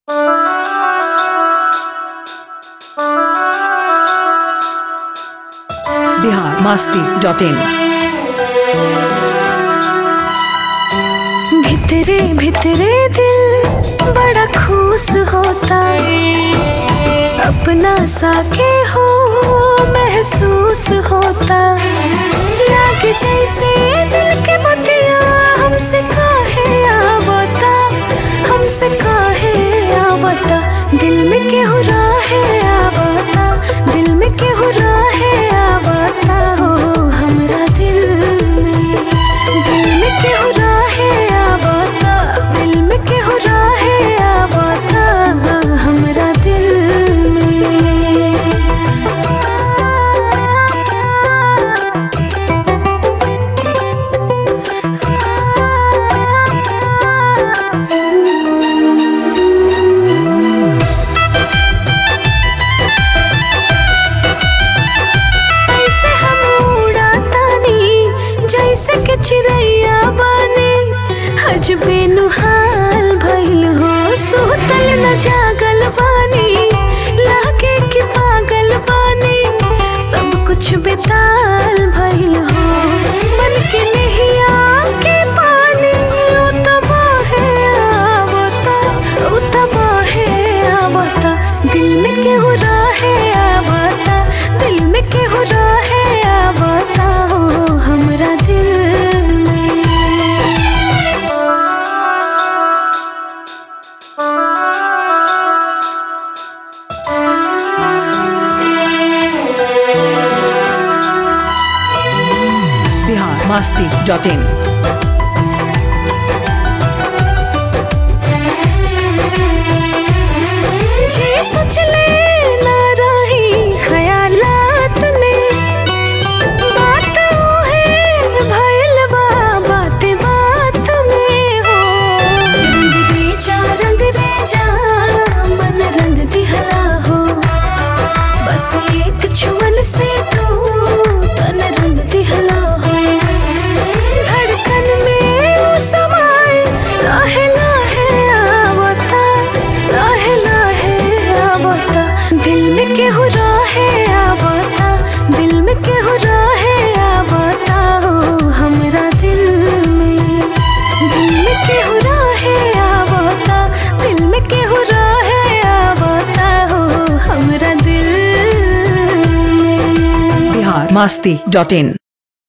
Bihar Masti dot in भितरे भितरे दिल बड़ा खुश होता अपना साके हो महसूस होता लागे जैसे दिल के बतिया हमसे काहे आवता हमसे काहे आवता दिल में केहू राहे आवता दिल में केहू राहे आवता हो हमरा दिल में दिल में केहू राहे आवता दिल में केहू राहे आवता हमरा दिल में ऐसे हम उड़ातानी जैसे कि चिड़ैया बानी हजबे नुहाल भइल हो सुतल न जागल बानी लागे कि पागल बानी सब कुछ बेताल भइल हो मन के नहिया के पानी ओ तबाहे आवता ओ तबाहे आवता दिल में केहू राहे आवता दिल में केहू राहे आवता हो हमरा दिल में बिहार मास्ती डॉट इन जे सोच ले ना रही ख्यालात में बात है भइल बा बात बात में हो रंग रे जा रंग रे जा मन रंग दिहला हो बस एक छुअन से तू तन रंग दिहला हो धड़कन में वो समाए लाहे लाहे आवता लाहे लाहे आवता दिल में केहू राहे आवता दिल में केहू राहे आवता हो हमरा दिल में दिल में केहू राहे आवता दिल में केहू राहे आवता हो हमरा दिल में बिहार मास्ती डॉट इन